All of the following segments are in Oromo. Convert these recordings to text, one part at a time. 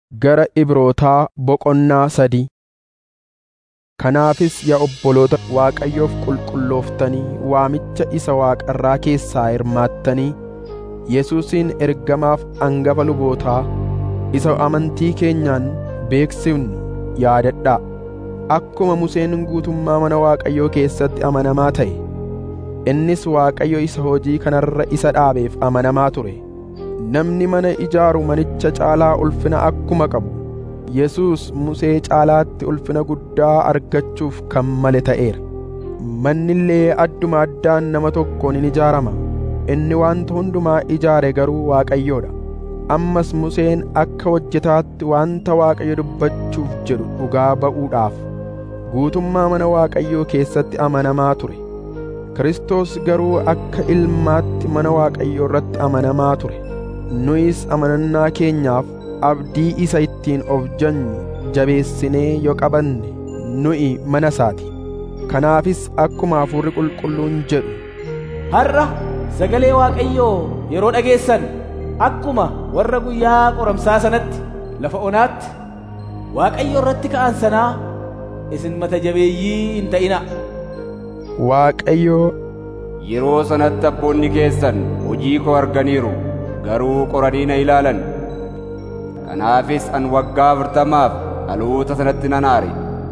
Gara Ibrootaa boqonnaa sadii Kanaafis yaa obboloota Waaqayyoof qulqullooftanii waamicha isa Waaqa irraa keessaa hirmaattanii Yesuusin ergamaaf hangafa lubootaa isa amantii keenyaan beeksifnu yaadadhaa. Akkuma Museen guutummaa mana Waaqayyoo keessatti amanamaa ta'e, innis Waaqayyo isa hojii kanarra isa dhaabeef amanamaa ture. Namni mana ijaaru manicha caalaa ulfina akkuma qabu, Yesuus Musee caalaatti ulfina guddaa argachuuf kan male ta'eera. Manni illee adduma addaan nama tokkoon in ijaarama. Inni wanta hundumaa ijaare garuu Waaqayyoodha. Ammas Museen akka hojjetaatti wanta Waaqayyo dubbachuuf jedhu dhugaa ba'uudhaaf guutummaa mana Waaqayyoo keessatti amanamaa ture. Kiristoos garuu akka ilmaatti mana Waaqayyoo irratti amanamaa ture. Nuyis amanannaa keenyaaf abdii isa ittiin of janyu jabeessinee yoo qabanne nu'i mana isaati. Kanaafis akkuma Hafuurri Qulqulluun jedhu Har'a sagalee Waaqayyoo yeroo dhageessan akkuma warra guyyaa qoramsaa sanatti lafa onaatti Waaqayyo irratti ka'an sanaa isin mata jabeeyyii hin ta'ina. Waaqayyo Yeroo sanatti abboonni keessan hojii koo arganiiru garuu qoranii na ilaalan. Kanaafis an waggaa afurtamaaf dhaloota sanatti nan aare.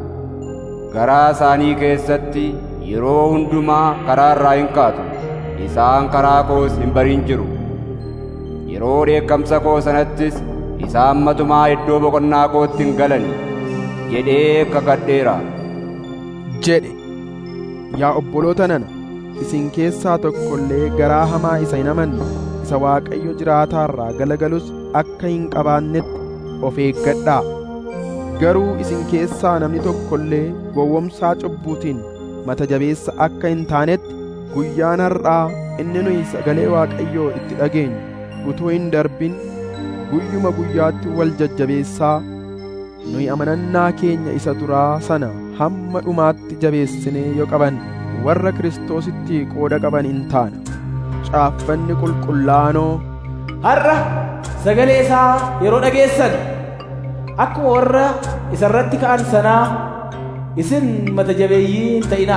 Garaa isaanii keessatti yeroo hundumaa karaa irraa hin kaatu. Isaan karaa koos hin barin jiru. Yeroo dheekkamsa koo sanattis isaan matumaa iddoo boqonnaa kootti hin galan jedhee kakadheera. jedhe yaa obboloota nana isin keessaa tokko illee garaa hamaa isa hin amanne isa Waaqayyo jiraataarraa galagalus akka hin qabaannetti of eeggadhaa garuu isin keessaa namni tokko illee gowwomsaa cubbuutiin mata jabeessa akka hin taanetti guyyaan har'aa inni nuyi sagalee Waaqayyoo itti dhageenyu utuu hin darbin guyyuma guyyaatti wal jajjabeessaa nuyi amanannaa keenya isa duraa sana hamma dhumaatti jabeessinee yoo qaban warra Kiristoositti qooda qaban in taana. Caaffanni qulqullaanoo Har'a sagalee isaa yeroo dhageessan akkuma warra isa irratti ka'an sanaa isin mata jabeeyyii hin ta'inaa.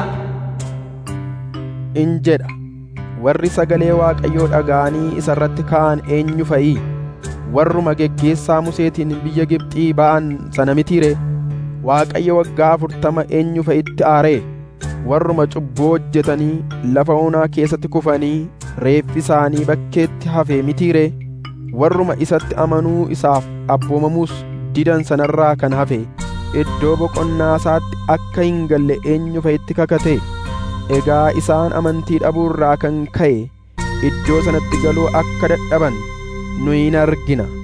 in jedha. Warri sagalee Waaqayyoo dhaga'anii isa irratti ka'an eenyu fa'i? Warruma geggeessaa Museetiin biyya Gibxii ba'an sana mitiire? Waaqayyo waggaa afurtama eenyu fa'itti aaree? Warruma cubbuu hojjetanii lafa onaa keessatti kufanii reeffi isaanii bakkeetti hafe mitiire? Warruma isatti amanuu isaaf abboomamuus didan sanarraa kan hafe iddoo boqonnaa isaatti akka hin galle eenyu fa'itti kakate? Egaa isaan amantii dhabuurraa kan ka'e iddoo sanatti galuu akka dadhaban nuyi in argina.